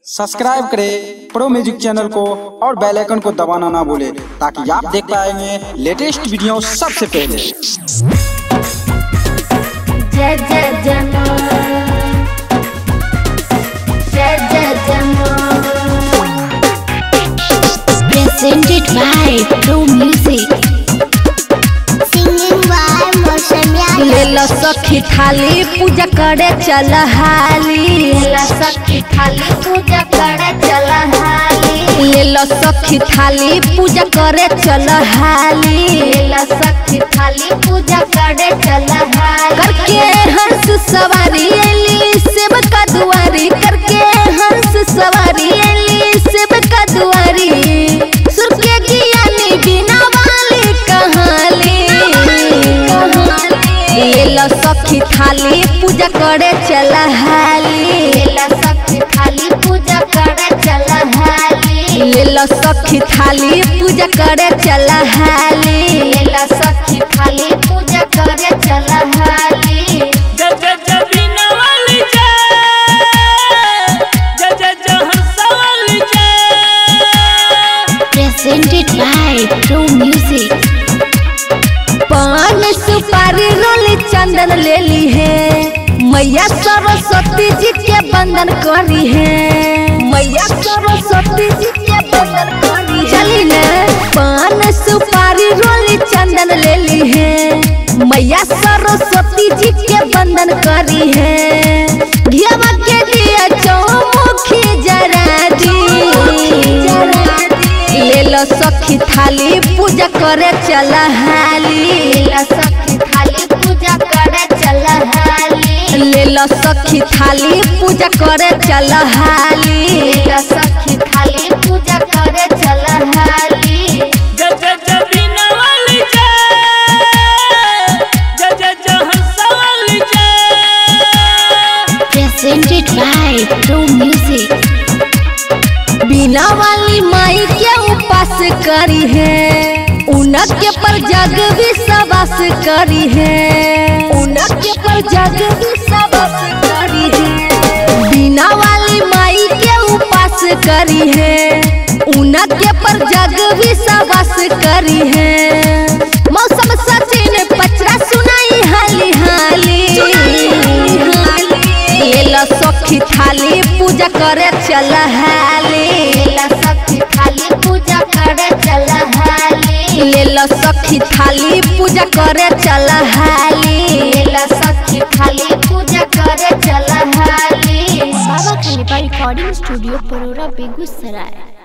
subscribe करें pro music channel को और बेल आइकन को दबाना ना भूलें ताकि आप देख पाएंगे लेटेस्ट वीडियो सबसे पहले जय जय जनो जय जय जनो presented by Pro Music singing by Moshamya लेला सखी थाली पूजा करे चल हाली ला सखी थाली पूजा करे चल हाली लेला सखी थाली पूजा करे चल हाली ला सखी थाली पूजा करे चल हाली करके हंस सवारी एली सेब का दुआरी करके हंस सवारी एली सेब का दुआरी सुर के ज्ञानी बिना वाली कहाली लेला सखी थाली पूजा करे चल हाली ला सखी थाली पूजा करे चल हाली लेला सखी थाली पूजा करे चल हाली ला सखी थाली पूजा करे चल हाली जय जय जय बीना वाली जय जय जय जय हंसा वाली जय presented by Pro Music पान सुपारी रोली चंदन ले ली है मैया सरस्वती जी के बंदन करी है मैया सरस्वती जी के बंदन करी है चली न पान सुपारी रोली चंदन ले ली है मैया सरस्वती जी के बंदन करी है घियावा के दिया चौमुखी जरा दी ले लो सखी थाली पूजा करे चल हाली ला सखी थाली पूजा करे चल हाली ले लो सखी थाली पूजा करे चल हाली ला सखी थाली पूजा करे चल हाली जय जय जय बीना वाली जय जय जय जय हंसा वाली जय presented by Pro Music बिना वाली माई के उपास करी है उनके पर जग विश्वास करी है उनके पर जग विश्वास करी है बिना वाली माई के उपास करी है उनके पर जग विश्वास करी है मौसम सचिन पचरा सुनाई हाली हाली लेला सखी थाली पूजा करे चल हाली ला सखी थाली पूजा करे चल हाली लेला सखी थाली पूजा करे चल हाली ला सखी थाली पूजा करे चल हाली बाबा खलीफा रिकॉर्डिंग स्टूडियो परोरा बेगूसराय